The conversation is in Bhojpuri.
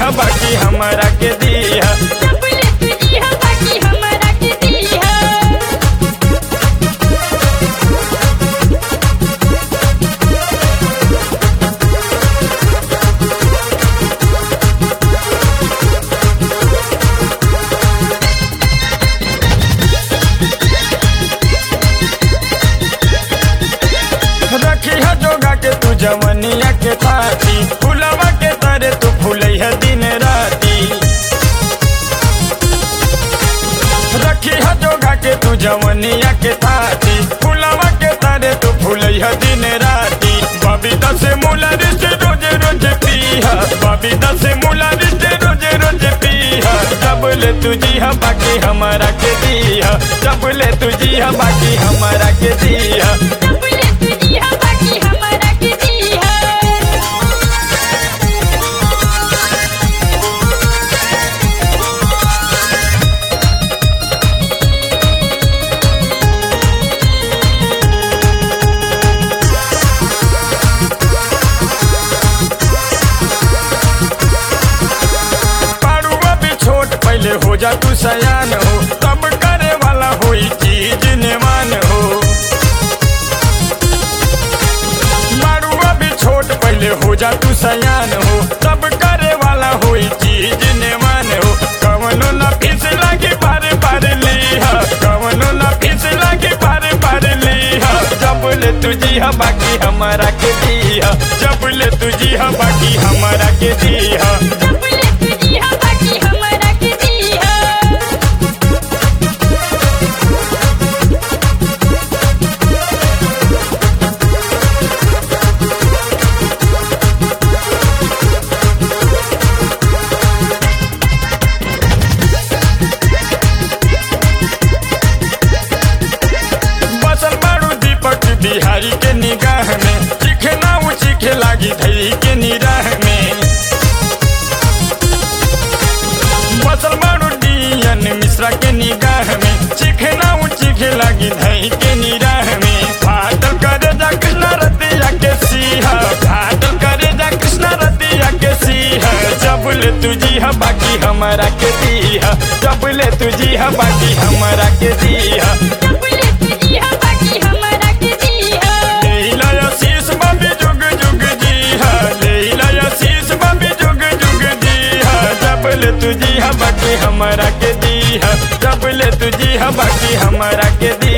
हा बाकी हमरा के दी हा चपले तुझी हा बाकी हमरा के दी हा रखी है जोगा के तू जवनिया के थाती फुलवा के तरे तू फूलै है दिन राती रखी है जोगा के तू जवनिया के थाती फुलवा के तरे तू फूलै है दिन राती बबीता से मूला रिश्ते रोज रोज पीहा बबीता से मूला रिश्ते रोज रोज पीहा जब ले तुझी हा बाकी हमारा के दीहा जब ले तुझी हा बाकी हमारा के दीहा चपले तुझी हा बाकी हमरा के दी हा पारुआ भी छोट पहले हो जा तू सयान हो तब करे वाला हुई चीज निमान हो पारुआ भी छोट पहले हो जा तू सयान हो तब करे वाला हुई चीज निमान हो कवनो न फिस लागे बारे बारे लीहा कवनो न फिस लागे बारे बारे लीहा जब ले तुझी हा बाकी हमारा के दीहा जब ले तुझी हा बाकी हमारा के दीहा चपले तुझी हा बाकी हमरा के दी हा बसल बारू दीपक बिहारी के निगाह में चिखना उ चिखे लागी धई के निराह में बसल बारू डियन मिश्रा के निगाह में चिखना उ चिखे लागी धई के निराह में फाटल करे जा कृष्णा रतिया के सीहा फाटल करे जा कृष्णा रतिया के सीहा जब ले तुझी हा बाकी हमारा के दीहा जब ले तुझी हा बाकी हमारा के दीहा चपले तुझी हा बाकी हमरा के दी हा लेला आशीष बाबी जुग जुग जी हा लेला आशीष बाबी जुग जुग जी हा जब ले तुझी हा बाकी हमारा के दी हा जब ले तुझी हा बाकी हमारा के दी